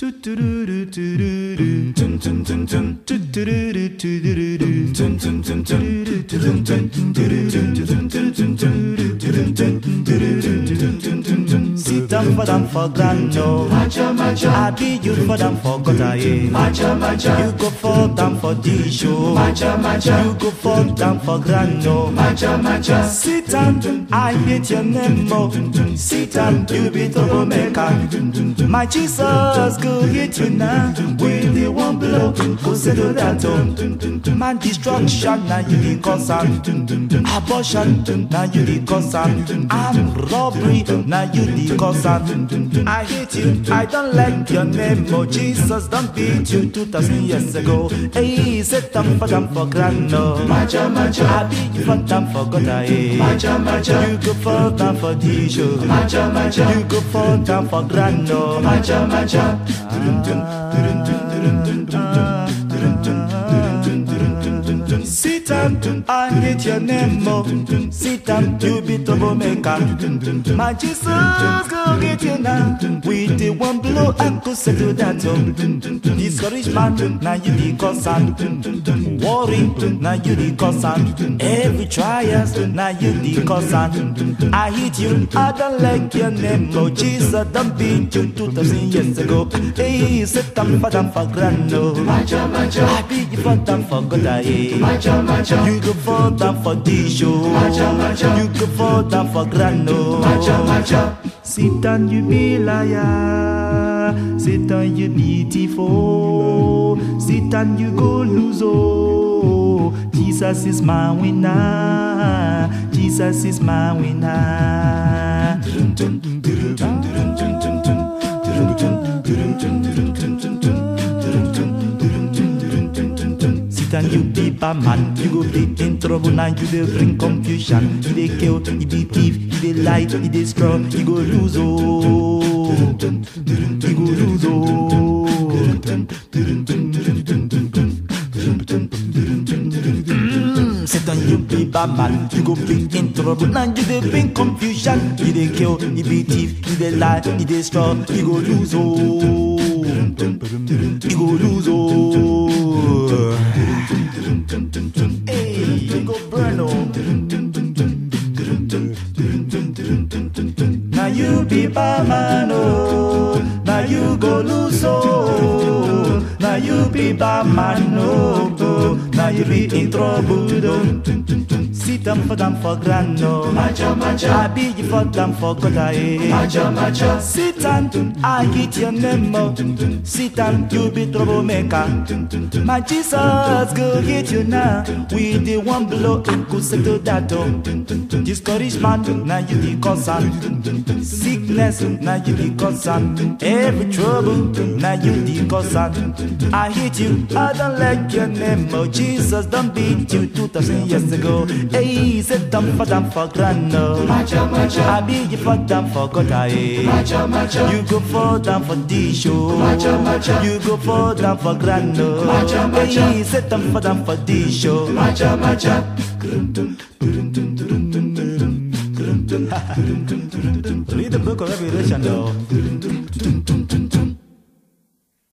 Sit down for them for grand no. I be you for them for gutter yeah. You go for them for the show. You go for them for grand no. Sit down, I hate your name mo. Sit down, you be troublemaker. My Jesus go hit you now. With the one blow, go settle that home. Man destruction, now you the cause am. Abortion, now you the cause am. I'm robbery, now you the cause am. I hate you, I don't like your name, oh Jesus, don't beat you 2000 years ago. Hey, set them for them for grand no. Macha, macha, I beat you for them for God, eh. Macha, macha, you go for them for the show. Macha, macha, you go for them for grand no. Macha, macha. Sit down, I hate your name, mo. Sit down, you be troublemaker. My Jesus, go get you now. With the one blow, I could settle that home. Discouragement, now you the concern. Worry, now you the concern. Every trials, now you the concern. I hate you, I don't like your name, mo. Jesus, don't beat you 2000 years ago. Hey, sit down for them for grand, no. I be you for them for God, eh. You go for them for the show. You go for them for grand, no. Sit down, you be liar. Sit down, you beautiful. Sit down, you go lose, oh. Jesus is my winner. Jesus is my winner. Sit down, you be bad man. You go be in trouble now. You dey bring confusion. You dey kill, you dey thief, you dey lie, you dey straw. You go lose, oh. You go lose, oh. Mm, Sit down, you be bad man. You go be in trouble now. You dey bring confusion. You dey kill, you be thief, you dey lie, you dey straw. You go lose, oh. You go lose, oh. Hey, you go burn, oh. Now you be bad man, oh. Now you go lose, oh. Now you be bad man, oh. oh. Now you be in trouble, oh. Sit down for them for grand, no. Macha, macha. I be you for them for God, eh. Macha, macha. Sit down, I get your name, oh. Sit down, you be troublemaker. My Jesus, go get you now. With the one blow, I could settle that, oh. Discouragement, now you the concern. Sickness, now you the concern. Every trouble, now you the concern. I hate you, I don't like your name, oh Jesus, don't beat you 2000 years ago. Hey, sit down for them for grand, no. Macha, macha. I be you for them for God, eh. Macha, macha. You go for them for the show. Macha, macha. You go for them for grand, no. Macha, macha. Hey, sit down for them for the show. Macha, macha. Read the book of Revelation, though.